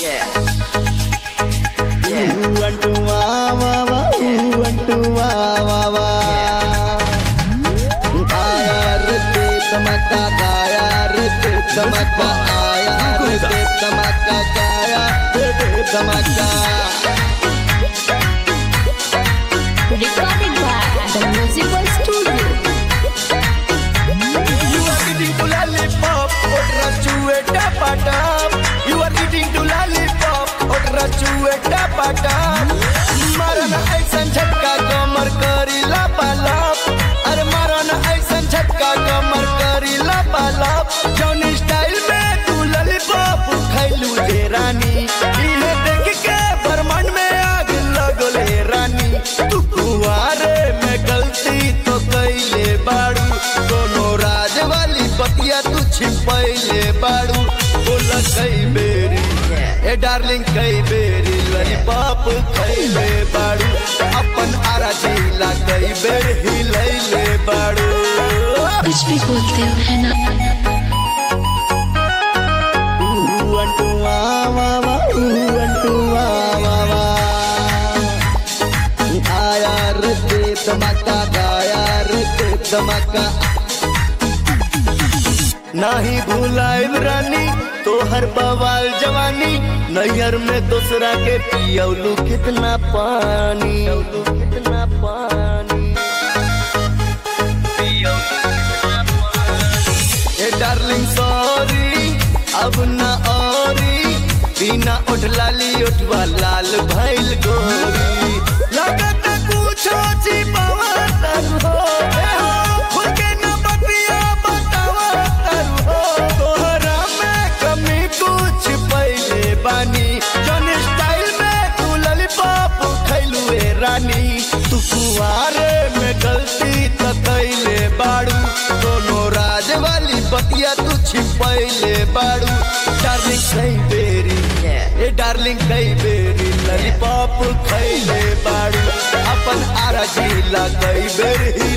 ఊ అంటూ వా వా వా ఊ అంటూ వా వా వా आया रे ते धमाका गाया रे ते धमाका आया रे ते धमाका गाया रे ते धमाका Recorded by the Musical Studio. You are eating to lollipop, otra chueta patap. You are eating to lollipop, otra chueta patap. मारा ना ऐसन झटका कमर करी लापालाप अरे मारा ना ऐसन झटका कमर करी लापालाप जौन स्टाइल में तू लॉलीपॉप खैलू जे रानी इहे देख के ब्रह्मांड में आग लगले रानी तू कुआरे में गलती तो कैले बाड़ू कोनो राज वाली बतिया तू छिपैले बाड़ू बोला कई बेरी ए डार्लिंग कई बेरी लॉलीपॉप खैले बाड़ू अपन आरा जिला कई बेर हिलैले बाड़ू कुछ भी बोलते हो है ना ఊ అంటూ వా వా వా ఊ అంటూ వా వా వా आया रे ते धमाका गाया रे ते धमाका नाही भूलाइब रानी तोहर बवाल जवानी नैहर में दूसरा के पियौलू कितना पानी कितना पानी ए डार्लिंग सॉरी अब ना औरी बिना उठ लाली उठवा लाल भइल गोरी लगत कुछो छिपावा तरू हो ए हो खुल के न बतिया बतावा तरू हो तोहरा में कमी कुछ पहिले बानी जौन स्टाइल में तू लॉलीपॉप खैलू ए रानी तू कुआरे में गलती त कैले बाड़ू दोनों राज वाली बतिया तू छिपैले बाड़ू डार्लिंग कई बेरी ए डार्लिंग कई बेरी लॉलीपॉप खैले बाड़ू अपन आरा जिला कई बेर ही